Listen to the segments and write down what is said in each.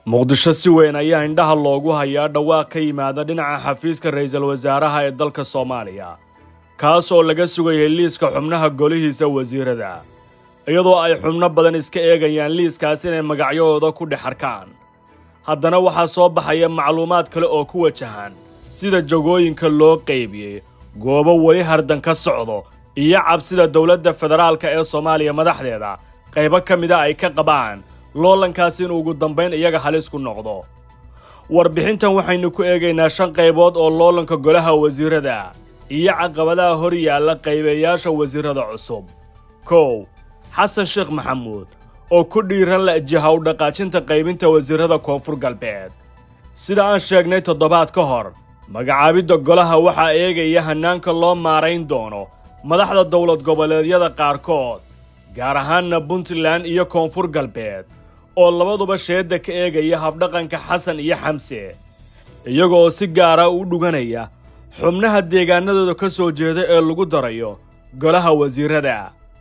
muqdisho si weyn ayaa indhaha loogu hayaa dhawaaq ka yimaada dhinaca xafiiska ra'iisul wasaaraha ee dalka soomaaliya kaas oo laga sugayay liiska xubnaha golihiisa wasiirada iyadoo ay xubno badan iska eegayaan liiskaas inay magacyahooda ku dhex arkaan haddana waxaa soo baxaya macluumaad kale oo ku wajahan sida jagooyinka loo qaybiyey goobo weli hardan ka socdo iyo cabsida dowladda federaalka ee soomaaliya madaxdeeda qaybo ka mida ay ka qabaan loolankaasi inuu ugu dambayn iyaga halis ku noqdo warbixintan waxaynu ku eegaynaa shan qaybood oo loolanka golaha wasiirada iyo caqabadaha hor yaalla qaybeeyaasha wasiirada cusub kow xasan sheekh maxamuud oo ku dhiiran la jiha u dhaqaajinta qaybinta wasiirada koonfur galbeed sida aan sheegnay toddobaad ka hor magacaabidda golaha waxaa eegaya hannaanka loo maarayn doono madaxda dowlad goboleedyada qaarkood gaar ahaanna puntland iyo koonfur galbeed oo labaduba sheedda ka eegaya habdhaqanka xasan iyo xamse iyagoo si gaara u dhuganaya xubnaha deegaanadooda ka soo jeeda ee lagu darayo golaha wasiirada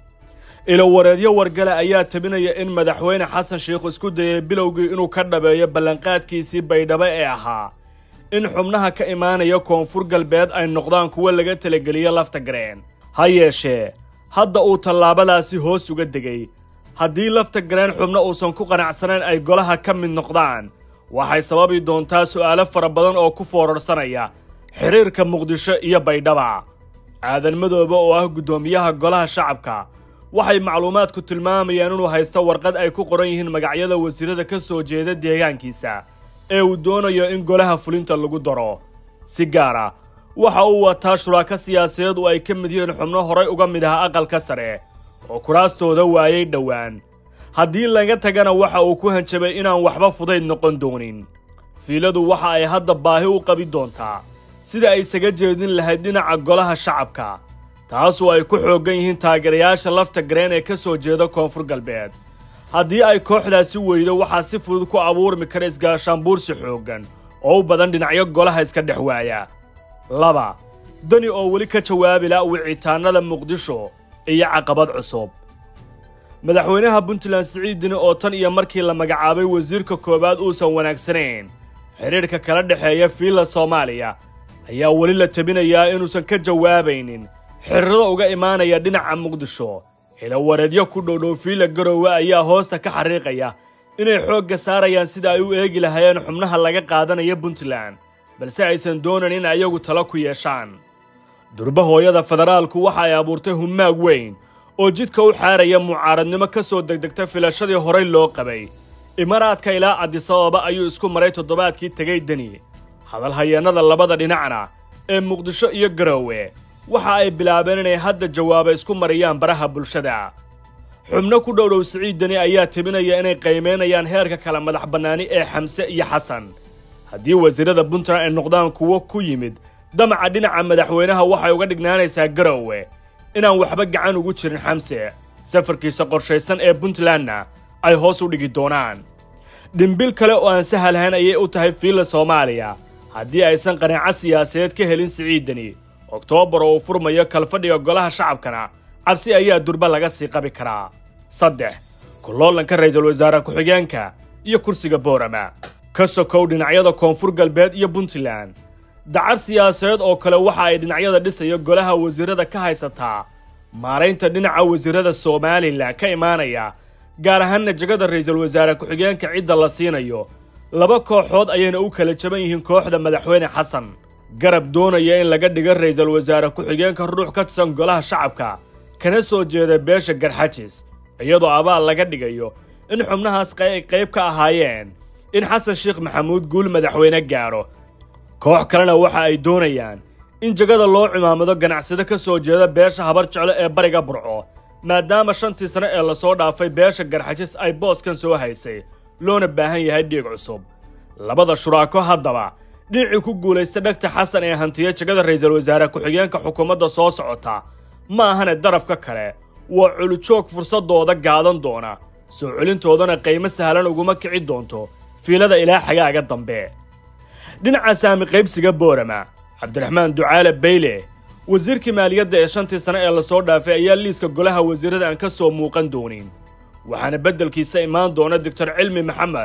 ilowareedyo wargale ayaa tabinaya in madaxweyne xasan sheikh isku dayay bilowgii inuu ka dhabeeyo ballanqaadkiisii baydhabo ee ahaa in xubnaha ka imaanaya koonfur galbeed ay noqdaan kuwo laga talageliyo lafta gareen ha yeeshee hadda uu tallaabadaasi hoos uga degay haddii lafta gareen xubno uusan ku qanacsanayn ay golaha ka mid noqdaan waxay sababi doontaa su'aalo fara badan oo ku foorarsanaya xidhiirka muqdisho iyo baydhaba aadan madoobe oo ah guddoomiyaha golaha shacabka waxay macluumaadku tilmaamayaan inuu haysto warqad ay ku qoran yihiin magacyada wasiirada ka soo jeeda deegaankiisa ee uu doonayo in golaha fulinta lagu daro si gaara waxa uu wataa shuraako siyaasadeed oo ay ka mid yihiin xubno horay uga mid ah aqalka sare oo kuraastooda waayay dhowaan haddii laga tagana waxa uu ku hanjabay inaan waxba fudayd noqon doonin fiiladu waxa ay hadda baahi u qabi doontaa sida ay isaga jeedin lahayd dhinaca golaha shacabka taasoo ay ku xooggan yihiin taageerayaasha lafta gareen ee ka soo jeeda koonfur galbeed haddii ay kooxdaasi weydo waxaa si fudud ku abuurmi kara isgaashaanbuursi xooggan oo u badan dhinacyo golaha iska dhex waaya laba dani oo weli ka jawaabi la wicitaanada muqdisho iyo caqabad cusub madaxweynaha puntland siciid dini oo tan iyo markii la magacaabay wasiirka koowaad uusan wanaagsanayn xidhiidhka kala dhexeeya fiilla soomaaliya ayaa weli la tabinayaa inuusan ka jawaabaynin xirrada uga imaanaya dhinaca muqdisho ilawareedyo ku dhowdhow fiila garoowe ayaa hoosta ka xariiqaya inay xoogga saarayaan sida ay u eegi lahaayeen xubnaha laga qaadanaya puntland balse aysan doonan in ayagu talo ku yeeshaan durba hooyada federaalku waxa ay abuurtay humaag weyn oo jidka u xaaraya mucaaradnimo ka soo degdegta filashadii horay loo qabay imaaraadka ilaa cadisababa ayuu isku maray toddobaadkii tegay deni hadalhayeennada labada dhinacna ee muqdisho iyo garoowe waxa ay bilaabeen inay hadda jawaaba isku mariyaan baraha bulshada xubno ku dhowdhow siciid deni ayaa tebinaya inay qiimaynayaan heerka kala madax bannaani ee xamse iyo xasan haddii wasiirada puntland ay noqdaan kuwo ku yimid damaca dhinaca madaxweynaha waxay uga dhignaanaysaa garoowe inaan waxba gacan ugu jirin xamse safarkiisa qorshaysan ee puntlandna ay hoos u dhigi doonaan dhimbil kale oo aan sahalhayn ayay u tahay fiilla soomaaliya haddii aysan qanaaco siyaasadeed ka helin siciidani oktoobar oo uu furmayo kalfadhiga golaha shacabkana cabsi ayaa durba laga sii qabi karaa saddex kuloolanka ra'iisul wasaare ku-xigeenka iyo kursiga boorama ka sokow dhinacyada koonfur galbeed iyo puntland dacar siyaasadeed oo kale waxa ay dhinacyada dhisaya golaha wasiirada ka haysataa maaraynta dhinaca wasiirada somalilan ka imaanaya gaar ahaanna jegada ra'iisul wasaare ku-xigeenka cidda la siinayo laba kooxood ayayna u kala jaban yihiin kooxda madaxweyne xasan garab doonaya in laga dhiga ra'iisul wasaare ku-xigeenka ruux ka tirsan golaha shacabka kana soo jeeda beesha garxajis iyadoo abaal laga dhigayo in xubnahaas ay qayb ka ahaayeen in xasan sheekh maxamuud guul madaxweyne gaadho koox kalena waxa ay doonayaan in jegada loo cimaamado ganacsado ka soo jeeda beesha habar jeclo ee bariga burco maadaama shantii sane ee lasoo dhaafay beesha garxajis ay booskan soo haysay loona baahan yahay dhiig cusub labada shuraako haddaba dhinacii ku guulaysta dhegta xasan ee hantiya jegada ra'iisul wasaare ku-xigeenka xukuumadda soo socota ma ahane darafka kale waa culujoog fursadooda gaadan doona soo celintoodana qiimo sahlan uguma kici doonto fiilada ilaa xagaaga dambe dhinaca saami qaybsiga boorama cabdiraxmaan ducaale bayle wasiirkii maaliyadda ee shantii sane ee lasoo dhaafay ayaa liiska golaha wasiirada aan ka soo muuqan doonin waxaana beddelkiisa imaan doona doctor cilmi maxamed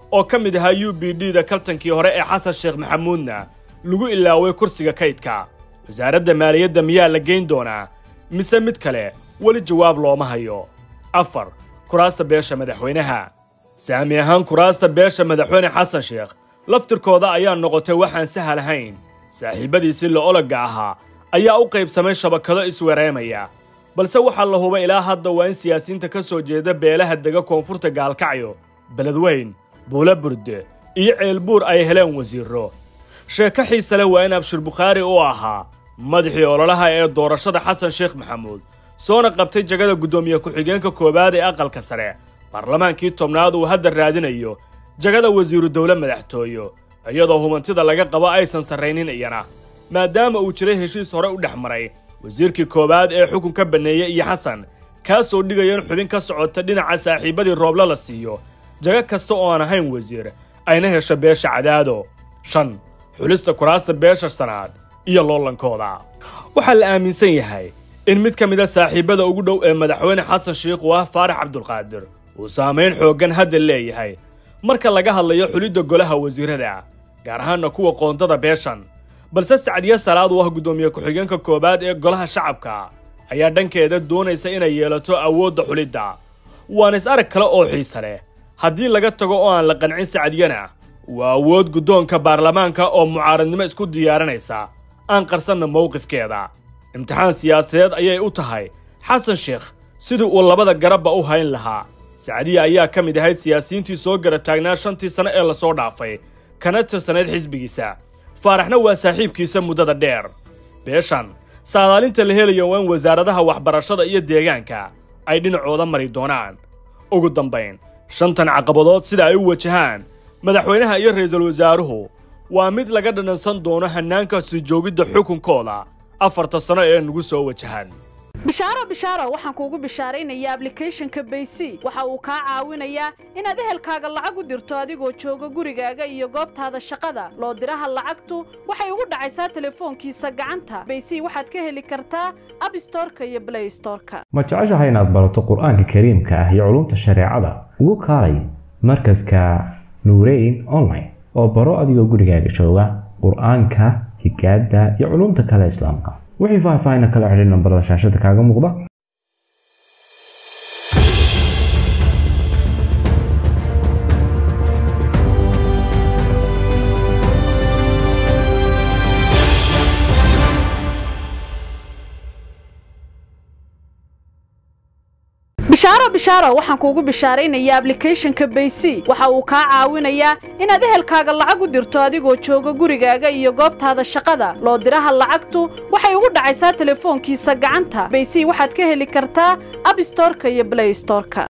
oo ka mid ahaa u b d da kaltankii hore ee xasan sheekh maxamuudna lagu ilaaway kursiga kaydka wasaaradda maaliyadda miyaa la geyn doonaa mise mid kale weli jawaab looma hayo afar kuraasta beesha madaxweynaha saami ahaan kuraasta beesha madaxweyne xasan sheekh laftirkooda ayaa noqotay waxaan sahal ahayn saaxiibbadiisii la-ologga ahaa ayaa u qaybsamay shabakado iswareemaya balse waxaa la hubay ilaa hadda waa in siyaasiyiinta ka soo jeeda beelaha dega koonfurta gaalkacyo beledweyn buula burde iyo ceelbuur ay heleen wasiirro sheeko xiise leh waa in abshir bukhaari u ahaa madaxii ololaha ee doorashada xasan sheekh maxamuud soona qabtay jagada guddoomiye ku-xigeenka koowaad ee aqalka sare baarlamaankii tobnaad uu hadda raadinayo jagada wasiiru dowle madaxtooyo iyadoo humantida laga qabo aysan sarraynin iyana maadaama uu jiray heshiis hore u dhex maray wasiirkii koowaad ee xukunka banneeyey iyo xasan kaasoo dhigaya in xubin ka socota dhinaca saaxiibbadii rooble la siiyo jago kasta oo aan ahayn wasiir ayna hesho beesha cadaado shan xulista kuraasta beesha sanaad iyo loolankooda waxaa la aaminsan yahay in mid ka mid a saaxiibbada ugu dhow ee madaxweyne xasan sheikh uu ah faarax cabdulqaadir uu saamayn xooggan hadda leeyahay marka laga hadlayo xulidda golaha wasiirada gaar ahaanna kuwa qoondada beeshan balse sacdiye salaad uu ah guddoomiye ku-xigeenka koowaad ee golaha shacabka ayaa dhankeeda doonaysa inay yeelato awoodda xulidda waana is arag kale oo xiise leh haddii laga tago oo aan la qancin sacdiyana waa awood guddoonka baarlamaanka oo mucaaradnimo isku diyaarinaysa aan qarsanna mowqifkeeda imtixaan siyaasadeed ayay u tahay xasan sheekh sidii uu labada garabba u hayn lahaa sacdiya ayaa ka mid ahayd siyaasiyiintii soo garab taagnaa shantii sano ee lasoo dhaafay kana tirsanayd xisbigiisa faaraxna waa saaxiibkiisa muddada dheer beeshan saadaalinta la helayo waa in wasaaradaha waxbarashada iyo deegaanka ay dhinacooda mari doonaan ugu dambayn shantan caqabadood sida ay u wajahaan madaxweynaha iyo ra'iisul wasaaruhu waa mid laga dhanansan doono hannaanka sii joogidda xukunkooda afarta sano ee nagu soo wajahan bishaaro bishaaro waxaan kuugu bishaaraynayaa ablicathonka baysy waxa uu kaa caawinayaa inaad ehelkaaga lacag u dirto adigoo jooga gurigaaga iyo goobtaada shaqada loo diraha lacagtu waxay ugu dhacaysaa telefoonkiisa gacanta baysy waxaad ka heli kartaa abstorka iyo blaystorka ma jeceshahay inaad barato qur-aanka kariimka ah iyo culumta shareecada ugu kaalay markaska nuureyn online oo baro adigoo gurigaaga jooga qur-aanka higaada iyo culumta kale islaamka wixii faahfaahina kala xidhiir nambarada shaashada kaaga muuqda bishaaro bishaaro waxaan kuugu bishaaraynayaa ablicathonka baysy waxa uu kaa caawinayaa inaad ehelkaaga lacag u dirto adigoo jooga gurigaaga iyo goobtaada shaqada loo diraha lacagtu waxay ugu dhacaysaa telefoonkiisa gacanta baysy waxaad ka heli kartaa abstorka iyo blaystorka